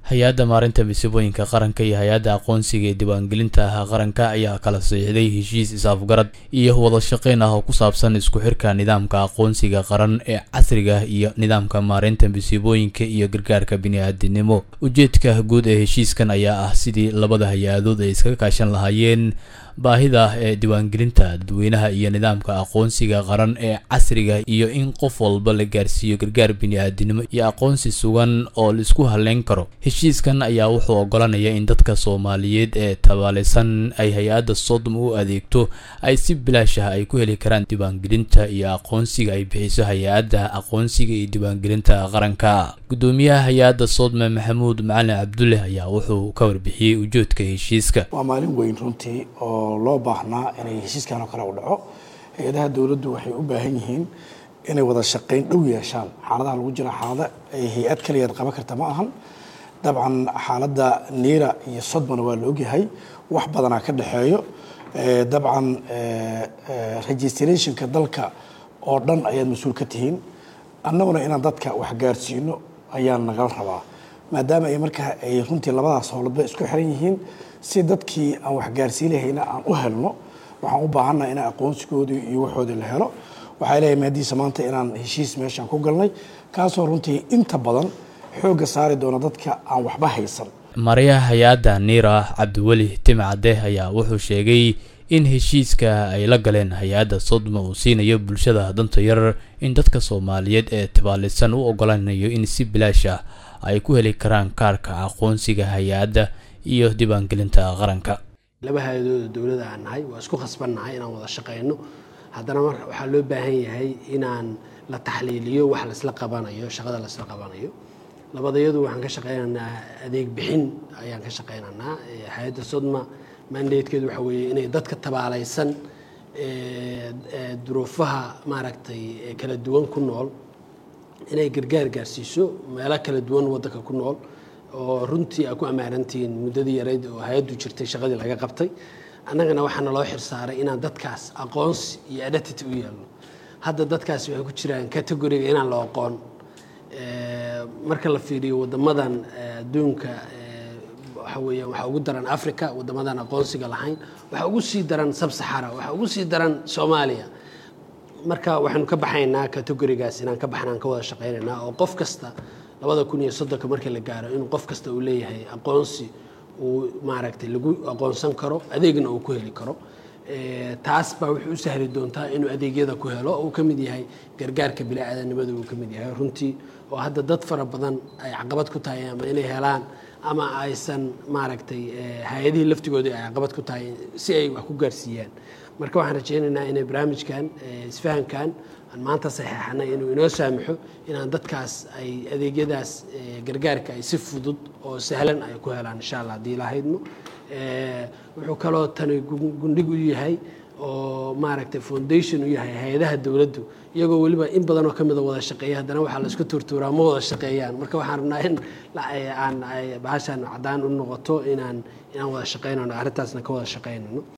hay-adda maarinta masiibooyinka qaranka iyo hay-adda aqoonsiga ee diiwaangelinta qaranka ayaa kala saxiixday heshiis is-afgarad iyo wada shaqeyn ah oo ku saabsan isku xirka nidaamka aqoonsiga qaran ee casriga iyo nidaamka maarinta masiibooyinka iyo gargaarka bini-aadinimo ujeedka guud ee heshiiskan ayaa ah sidii labada hay-adood ay iskaga kaashan lahaayeen baahida ee diiwaangelinta dadweynaha iyo nidaamka aqoonsiga qaran ee casriga iyo in qof walba la gaarsiiyo gargaar bini-aadinimo iyo aqoonsi sugan oo la isku haleyn karo heshiiskan ayaa wuxuu ogolanaya in dadka soomaaliyeed ee tabaaleysan ay hay-adda sodom u adeegto ay si bilaash ah ay ku heli karaan diiwaangelinta iyo aqoonsiga ay bixiso hay-adda aqoonsiga iyo diiwaangelinta qaranka gudoomiyaha hay-adda sodme maxamuud macalin cabdulle ayaa wuxuu ka warbixiyey ujoodka heshiiska waa maalin weyn runtii oo loo baahnaa inay heshiiskan oo kale u dhaco hay-adaha dowladdu waxay u baahan yihiin inay wada shaqayn dhow yeeshaan xaaladaha lagu jira xaalada ay hay-ad kaligeed qaban karta ma ahan dabcan xaaladda niira iyo sodmana waa la ogyahay wax badanaa ka dhexeeyo dabcan registrationka dalka oo dhan ayaad mas-uul ka tihiin annaguna inaan dadka wax gaarsiino ayaa nagala rabaa maadaama ay markaa ay runtii labadaas howladba isku xiran yihiin si dadkii aan wax gaarsiinahayna aan u helno waxaan u baahannaha inaan aqoonsigoodii iyo waxoodii la helo waxaa leeyahay maadiisa maanta inaan heshiis meeshaan ku galnay kaasoo runtii inta badan xoogga saari doona dadka aan waxba haysan marayaha hay-adda niira cabdiweli timcade ayaa wuxuu sheegay in heshiiska ay la galeen hay-adda sodma uu siinayo bulshada danta yar in dadka soomaaliyeed ee tabaaleysan u ogolanayo in si bilaash ah ay ku heli karaan kaarka aqoonsiga hay-adda iyo diiwaangelinta qaranka laba hay-adooda dowlada aan nahay waa isku khasbannahay inaan wada shaqayno haddana mar waxaa loo baahan yahay inaan la taxliiliyo wax laisla qabanayo shaqada laisla qabanayo labadayadu waxaan ka shaqaynaynaa adeeg bixin ayaan ka shaqaynaynaa hay-adda sodma mandatekeedu waxa weeye inay dadka tabaalaysan duruufaha maaragtay kala duwan ku nool inay gargaar gaarsiiso meelo kala duwan waddanka ku nool oo runtii aa ku ammaarantihiin muddadii yarayd oo hay-addu jirtay shaqadii laga qabtay annagana waxaana loo xirsaaray inaan dadkaas aqoonsi iyo identity u yeelno hadda dadkaasi waxay ku jiraan categoriga inaan la aqoon marka la fiiriyo waddamadan adduunka waxa weeyaan waxaa ugu daran africa waddamadan aqoonsiga lahayn waxaa ugu sii daran sabsaxara waxaa ugu sii daran soomaaliya marka waxaanu ka baxaynaa categorigaas inaan ka baxnaan ka wada shaqaynaynaa oo qof kasta labada kun iyo soddonka markii la gaaro inuu qof kasta uu leeyahay aqoonsi uu maaragtay lagu aqoonsan karo adeegna uu ku heli karo taas baa wuxuu u sahli doontaa inuu adeegyada ku helo uu ka mid yahay gargaarka bili-aadanimada uu ka mid yahay runtii oo hadda dad fara badan ay caqabad ku tahay ama inay helaan ama aysan maaragtay hay-adihii laftigoodii ay caqabad ku tahay si ay wax ku gaarsiiyaan marka waxaan rajaynaynaa inay barnaamijkan isfahankan aan maanta saxeexanay inuu inoo saamaxo inaan dadkaas ay adeegyadaas gargaarka ay si fudud oo sahlan ay ku helaan insha allah haddii lahaydmo wuxuu kaloo tani gundhig u yahay oo maaragtay foundation u yahay hay-adaha dowladdu iyagoo weliba in badanoo ka mida wada shaqeeya haddana waxaa la isku tuurtuuraa ma wada shaqeeyaan marka waxaan rabnaa in aan bahashan caddaan u noqoto inaan inaan wada shaqaynano arrintaasna ka wada shaqaynano